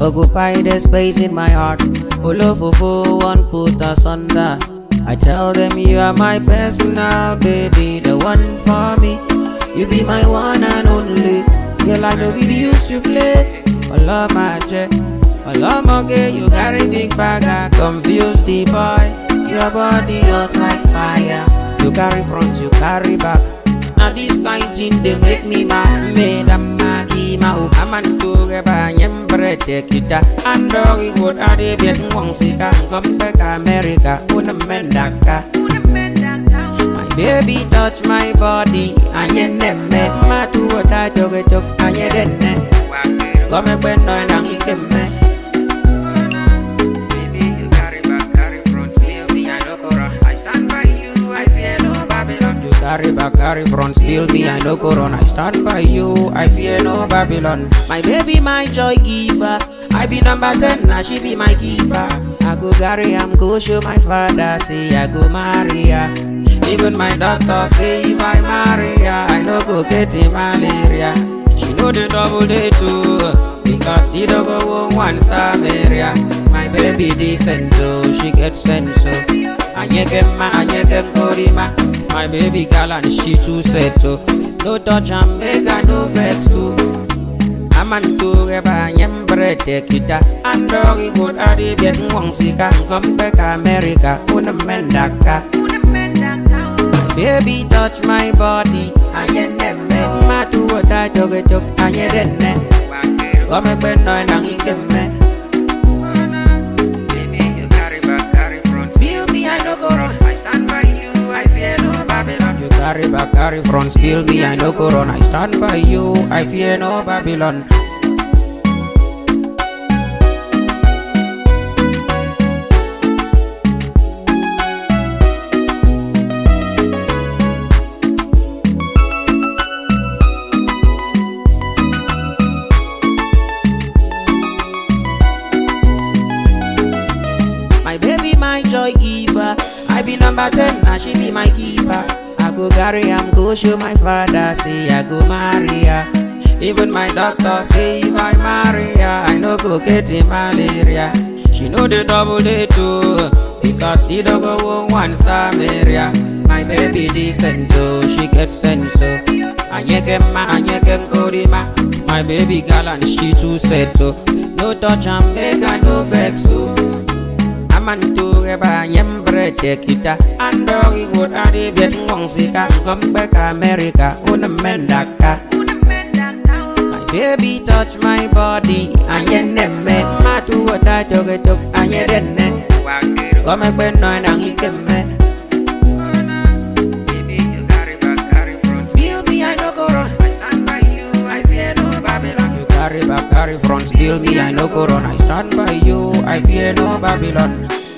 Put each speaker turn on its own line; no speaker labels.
Occupy the space in my heart. Olofofo won't put us under. I tell them you are my personal baby, the one for me. You be my one and only. Girl, I know we used to play. Allah my jet. Allah moge, you carry big bag, I confuse the boy. Your body hot like fire. You carry front, you carry back. Now this kind thing they make me mad. Made a magi ma u aman tu reba nyembre te kita. Andori would ade biet wong sika. Come back America, una mendaka. My baby touch my body, anye nemme. Ma tu wata joge jok, anye denne. Come back no nang ikemme. Baby, you carry back, carry front. Spill me, I no go run. I stand by you, I fear no Babylon. You carry back, carry front. Spill me, I no go run. I stand by you, I fear no Babylon. My baby, my joy giver. I be number 10, now she be my keeper. I go carry, I'm go show my father, say I go marry her. Even my doctor say if I marry her, I no go get the malaria. She know the double day too. Because he don't go one Samaria My baby decent so she get sense so Anyekema, anyekenkorima My baby girl and she too set so No touch and make her no vex so Amantu reba nyembre te kita Andori good adi biet ngwong sika Come back America, una mendaka Baby touch my body Ayeneme Matu wata joge jok Ayedene Come back no nang ikeme Baby you carry back carry front Spill me I no go run I stand by you I fear no Babylon You carry back carry front Spill me I no go run I stand by you I fear no Babylon My baby, my joy giver. I be number 10, now she be my keeper. I go carry am go show my father, say I go marry her. Even my doctor say if I marry her, I no go get the malaria. She know the double day too, because she don't go one Samaria. My baby decent too, she get sense so. Anyekema, anyekenkorima. My baby girl and she too set so. No touch and make her no vex so. Amantu reba nyembre te kita Andori would adi biet ngong sika Come back America, una mendaka My baby touch my body Ayeneme Matu wata joge jok Ayedene Come back no nang ikeme Baby, you carry back, carry front Spill me, I no go run I stand by you, I fear no Babylon You carry back, carry front Spill me, I no go run I stand by you, I fear no Babylon